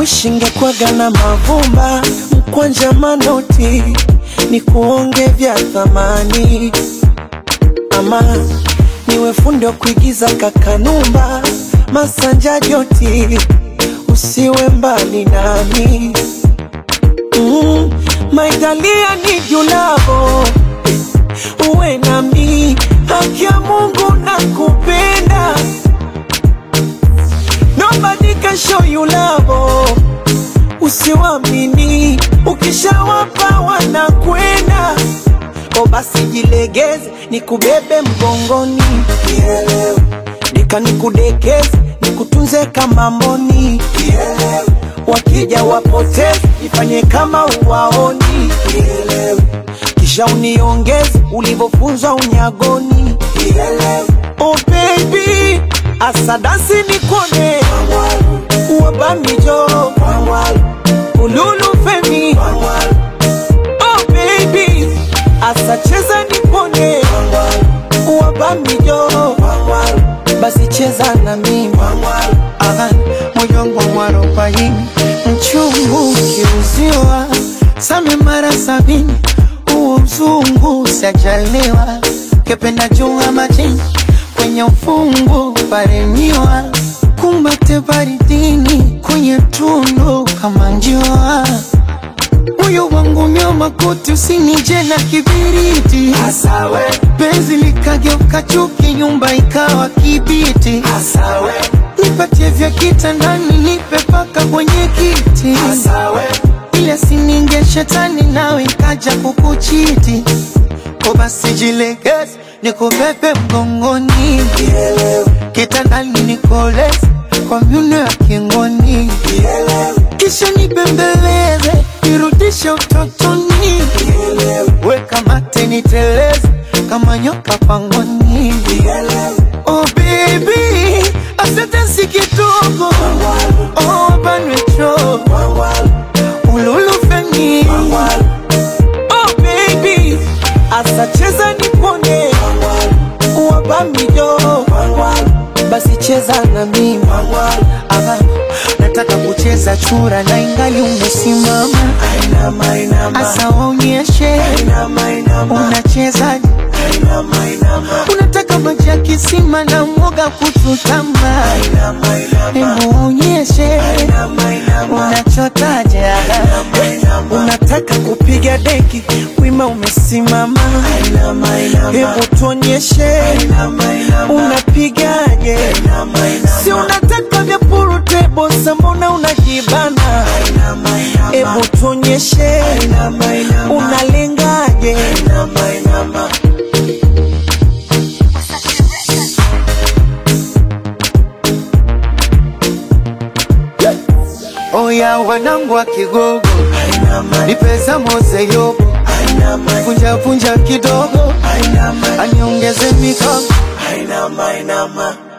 Wishingekwaga na mavumba mkwanja manoti ni kuonge vya thamani, ama niwe fundi wa kuigiza kakanumba masanja joti, usiwe mbali nami mm, maitalia ni julavo uwe nami, haki ya Mungu na kupenda Nobody can show you love. Usiwamini, ukishawapa wanakwenda. O basi jilegeze, nikubebe mgongoni, Kielewe. nika nikudekeze, nikutunze kama mboni, Kielewe. wakija wapoteze, ifanye kama uwaoni, Kielewe. kisha uniongeze ulivyofunzwa unyagoni, Kielewe. oh baby asadasi nikone wabamijo ululu femi oh baby asacheza nipone wabamijo basi cheza na mimi Aha, moyo wangu mwarobaini mchungu ukiuziwa same mara sabini huo mzungu sajaliwa kependa jua majini kwenye ufungu paremiwa kumbate baridini kwenye tundu kama njua moyo wangu nyoma kuti usinije na kibiriti Asawe, penzi likageuka chuki nyumba ikawa kibiti asawe, nipatie vya kitandani nipe paka kwenye kiti asawe, ile sininge shetani nawe ikaja kukuchiti ko basi jilegeze nikubebe mgongoni kitandani nikoleze kwa myuno ya kingoni kisha nibembeleze nirudishe utotoni weka mate niteleze kama nyoka pangoni oh baby asante si kidogo oh banwecho ululufeni oh baby asacheza nipone wabamijo basi cheza na mimi Aha, nataka kucheza chura na ingali umesimama Ainama, inama, asa waonyeshe inama, inama, unachezaje unataka maji ya kisima na mwoga kuchutama inama, inama, hebu waonyeshe inama, inama. unachotaje Unataka kupiga deki, wima umesimama, hebu tuonyeshe unapigaje? Si unataka vya purutebo, mbona unajibana? Hebu tuonyeshe unalengaje? oya wanangu wa kigogo nipeza moze yobo vunja vunja kidogo aniongeze mikono Ainama, ainama.